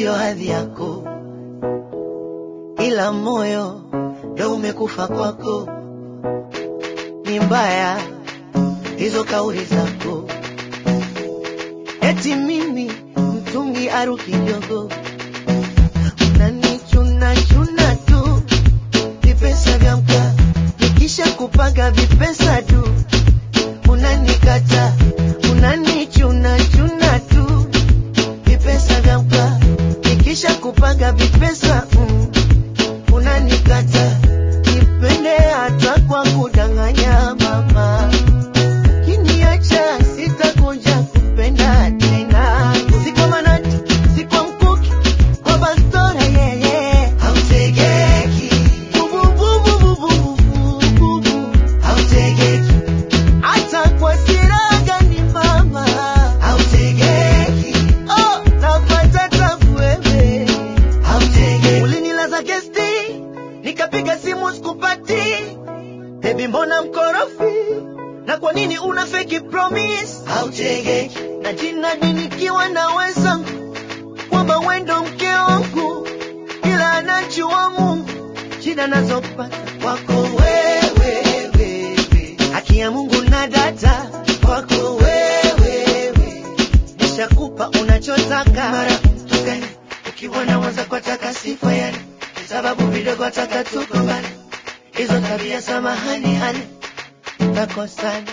siyo hadhi yako, ila moyo ndo umekufa kwako. Ni mbaya hizo kauli zako, eti mimi mtungi aru kidogo, unanichuna chuna tu vipesa vya mkaa, nikisha kupaga vipesa tu unanikata, unanichuna chuna tu vipesa vya mkaa, nikisha kupaga vipesa mm, unanikata, nipende hata kwa kudanganya mama Ukiniacha sitakuja kupenda tena. Si kwa manati, si kwa mkuki, kwa bastora yeye. Hautegeki. Bubu, bubu, bubu, bubu, bubu. Hautegeki. Hata kwa silaha gani mama. Hautegeki. Oh, napata tabu wewe. Hautegeki. Ulinilaza gesti, nikapiga simu sikupati. Baby mbona mkorofi? Na kwa nini una fake promise? Hautegeki. Na jina nikiwa na wenzangu kwamba wendo mke wangu, ila anajua Mungu shida nazopata kwako wewe, wewe. Haki ya Mungu na data kwako wewe, wewe. Nishakupa unachotaka mara mtukane, ukiwa na mwanza kwa taka sifa yani, sababu vidogo taka tuko mbali, hizo tabia samahani hali nakosana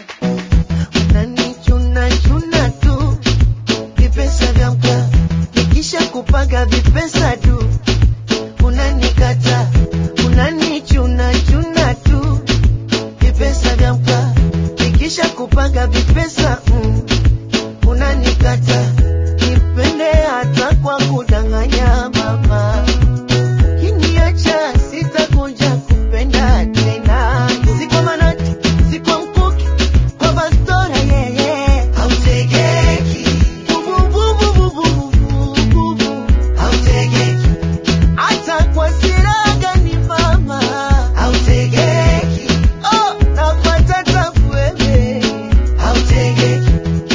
unanichuna chuna tu vipesa vya mkaa nikisha kupaga vipesa tu unanikata unanichuna chuna tu vipesa vya mkaa nikisha kupaga vipesa mm, unanikata nipende hata kwa kudanganya mama Ukiniacha sitakuja kupenda tena. Si kwa manati, si kwa mkuki, kwa bastora yeye. Hautegeki. Bubu, bubu, bubu, bubu, bubu. Hautegeki. Hata kwa silaha gani mama. Hautegeki. Oh, napata tabu wewe. Hautegeki.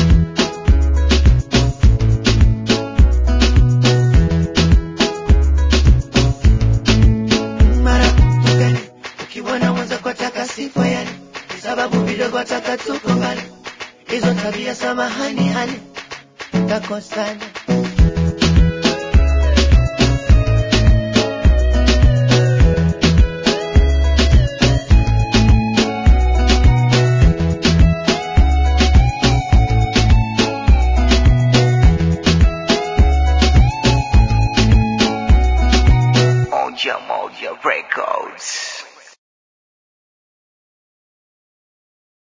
mara tukane ukiwa na mwanza kwa taka sifa yani sababu vidogo taka tuko mbali hizo tabia samahani hani takosana Moja Moja Records.